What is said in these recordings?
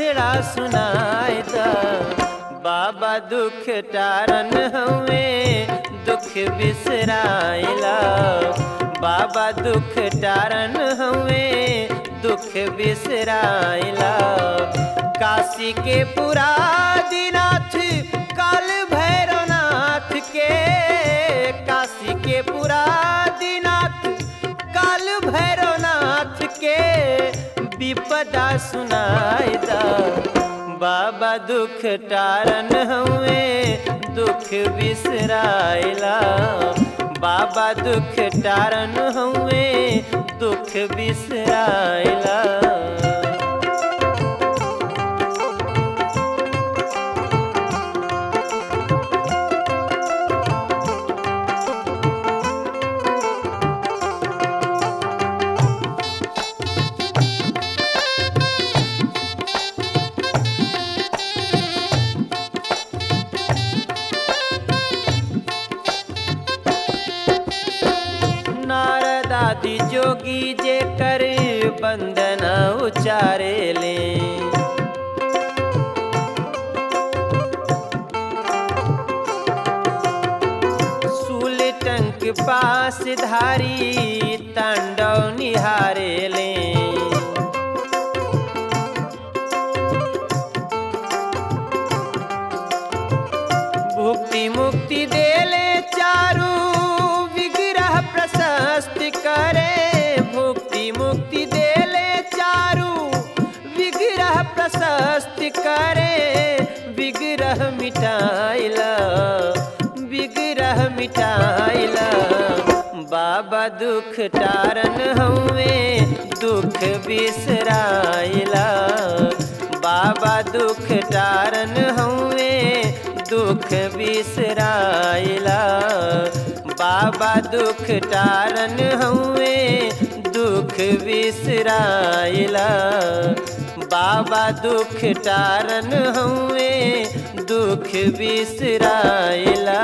दुखड़ा सुनाए दा बाबा दुख टारन हवे दुख बिसराइला बाबा दुख टारन हवे दुख बिसराइला काशी के पुरादिनाथ काल भैरवनाथ के काशी के पुरादिनाथ काल भैरवनाथ के विपदा सुनाई दा बाबा दुख टारन हुए दुख बिसराइला बाबा दुख टारन हुए दुख बिसराइला नारद आदि जोगी जे कर बंदना उचारे ले सूल टंक पास धारी तांडव निहारे ले भुक्ति मुक्ति देले चारू विग्रह प्रशस्त करे भुक्ति मुक्ति देले चारू विग्रह प्रशस्त करे विग्रह मिटाइला विग्रह मिटाइला बाबा दुख टारन हुए दुख बिसराइला बाबा दुख टारन हुए दुख बिसराइला बाबा दुख टारन हुए दुख बिसराइला बाबा दुख टारन हुए दुख बिसराइला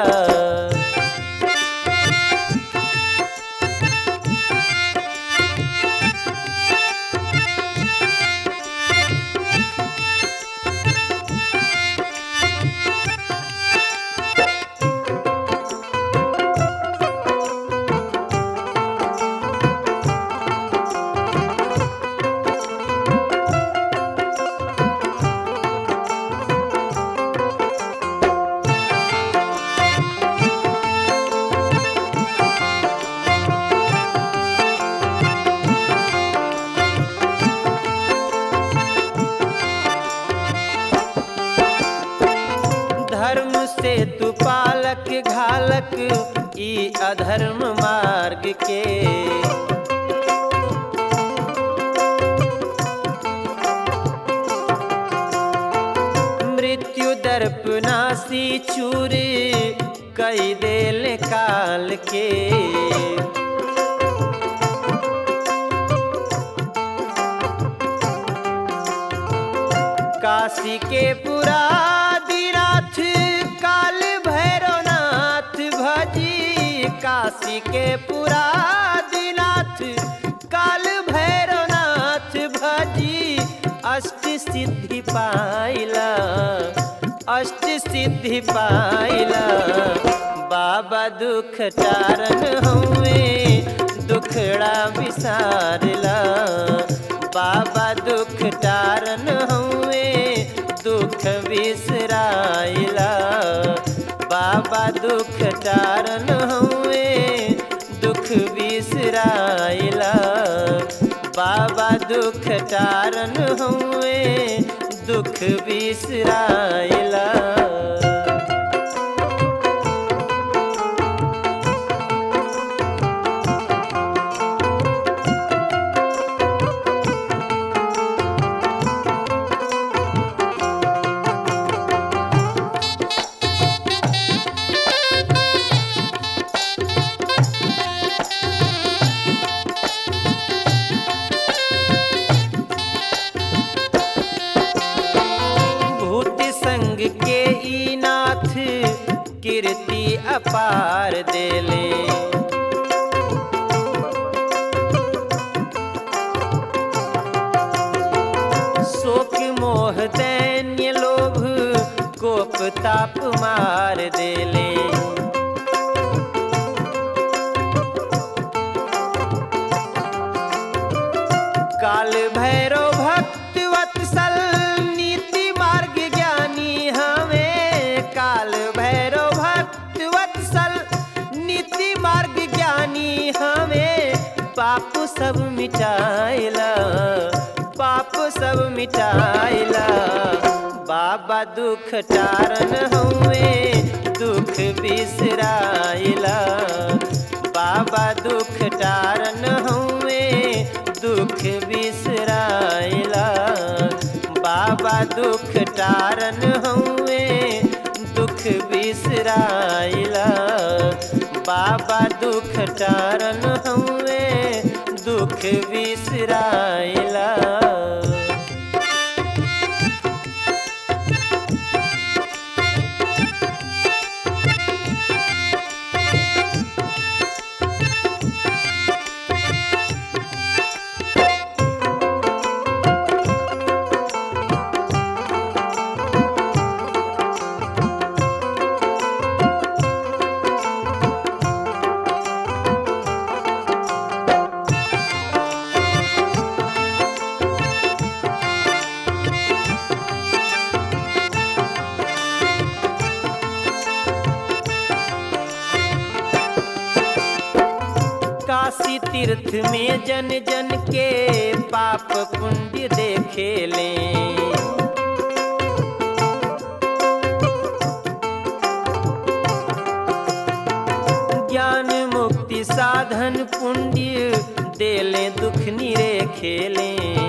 धर्म से तू पालक घालक ई अधर्म मार्ग के मृत्यु दर्पनासी चूर कई देल काल के काशी के पुरादिनाथ काल भैरवनाथ भजी काशी के पुरादिनाथ काल भैरवनाथ भजी अष्ट सिद्धि पाइला अष्ट सिद्धि पाइला बाबा दुख टारन हुए दुखड़ा विसारला बाबा दुख टारन हुए दुख बिसराइला बाबा दुख टारन हुए दुख बिसराइला बाबा दुख टारन हुए दुख बिसराइला भूत संग के ई नाथ कीर्ति अपार देले शोक मोह पाप मार देले काल भैरव भक्त वत्सल नीति मार्ग ज्ञानी हमें काल भैरव भक्त वत्सल नीति मार्ग ज्ञानी हमें पाप सब मिटाइला पाप सब मिटाइला बाबा दुख टारन हुए दुख बिसराइला बाबा दुख टारन हुए दुख बिसराइला बाबा दुख टारन हुए दुख बिसराइला बाबा दुख टारन हुए दुख बिसराइला काशी तीर्थ में जन जन के पाप पुण्य देखे लें ज्ञान मुक्ति साधन पुण्य देले दुख निरे खेले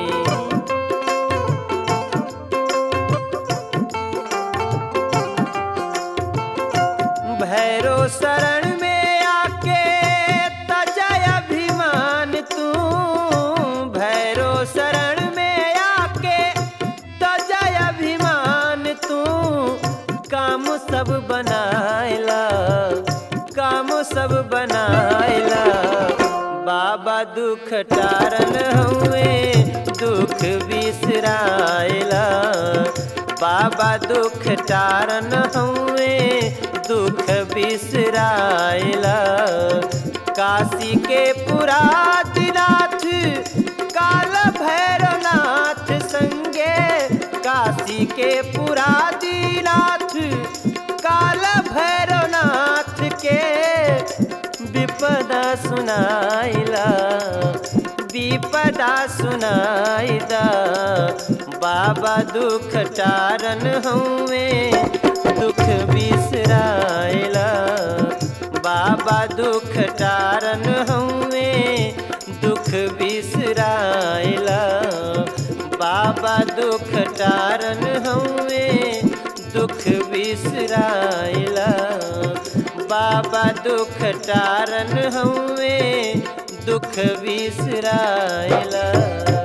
भैरो शरण में आके तजय अभिमान तू भैरो शरण में आके तजय अभिमान तू काम सब बनायला काम सब बनायला बाबा दुख टारन हुए दुख बिसरायला बाबा दुख टारन हुए दुख बिसरायला काशी के पुरादिनाथ काल भैरवनाथ संगे काशी के पुरादिनाथ काल भैरवनाथ के विपदा सुनाइला विपदा सुनाइदा बाबा दुख टारन हुए दुख बिसराइला बाबा दुख टारन हुए दुख बिसराइला बाबा दुख टारन हुए दुख बिसराइला बाबा दुख टारन हुए दुख बिसराइला